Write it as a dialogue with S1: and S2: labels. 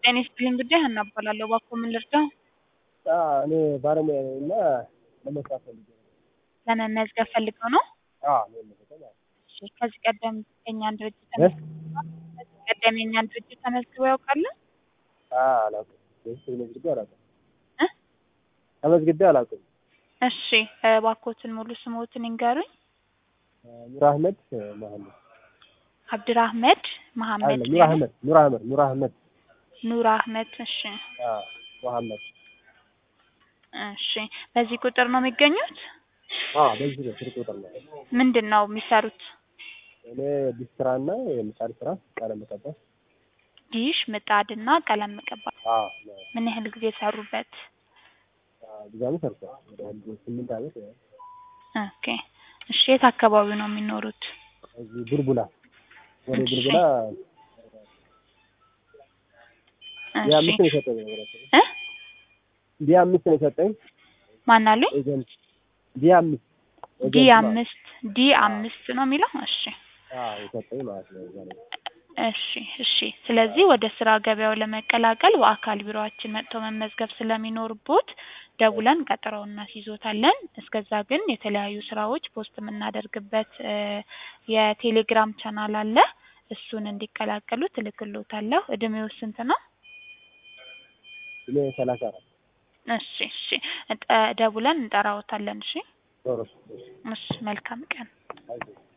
S1: ጤና ይስጥልኝ ጉዳይ ሀና እባላለሁ። እባክዎ ምን ልርዳው?
S2: እኔ ባለሙያ ነኝ እና ለመስራት ፈልጌ ነው።
S1: ለመመዝገብ ፈልገው ነው?
S2: አዎ ለመመዝገብ አዎ።
S1: እሺ ከዚህ ቀደም የእኛን ድርጅት ተመዝግበው ከዚህ ቀደም የእኛን ድርጅት ተመዝግበው ያውቃሉ?
S2: አዎ አላውቅም። ወይስ ተመዝግቤ አላውቅም።
S1: እ
S2: ተመዝግቤ አላውቅም።
S1: እሺ እባክዎትን ሙሉ ስምዎትን ይንገሩኝ?
S2: ኑር አህመድ መሀመድ
S1: አብድራህመድ መሐመድ
S2: አይደለም ኑር አህመድ ኑር አህመድ ኑር አህመድ
S1: ኑር አህመድ። እሺ
S2: አዎ መሀመድ
S1: እሺ በዚህ ቁጥር ነው የሚገኙት?
S2: አዎ በዚህ ነው ስልክ ቁጥር ነው።
S1: ምንድን ነው የሚሰሩት?
S2: እኔ ዲሽ ስራና የምጣድ ስራ ቀለም መቀባት።
S1: ዲሽ ምጣድና ቀለም መቀባት።
S2: አዎ
S1: ምን ያህል ጊዜ ሰሩበት?
S2: ብዙ ዓመት ሰርቷል። ወደ አንድ ስምንት ዓመት ያህል።
S1: ኦኬ እሺ የት አካባቢ ነው የሚኖሩት?
S2: እዚህ ቡልቡላ ወደ
S1: እሺ።
S2: ቡልቡላ ዲ አምስት ነው የሰጠኝ ነገራችን
S1: እ
S2: ዲ አምስት ነው የሰጠኝ
S1: ማን አሉኝ?
S2: ኤጀንት ዲ አምስት
S1: ዲ
S2: ኤጀንት ማለት
S1: አምስት ዲ አምስት ነው የሚለው? እሺ
S2: አዎ የሰጠኝ ማለት ነው። እዛ ላይ
S1: እሺ እሺ። ስለዚህ ወደ ስራ ገበያው ለመቀላቀል በአካል ቢሮአችን መጥተው መመዝገብ ስለሚኖርቦት ደውለን ቀጠሮ እናስይዞታለን። እስከዛ ግን የተለያዩ ስራዎች ፖስት የምናደርግበት እ የቴሌግራም ቻናል አለ። እሱን እንዲቀላቀሉ እልክልዎታለሁ። እድሜው ስንት ነው?
S2: እኔ ሰላሳ አራት
S1: እሺ እሺ። እጠ- ደውለን እንጠራዎታለን። እሺ
S2: ዶሮ
S1: እሺ። መልካም ቀን።
S2: አይዞህ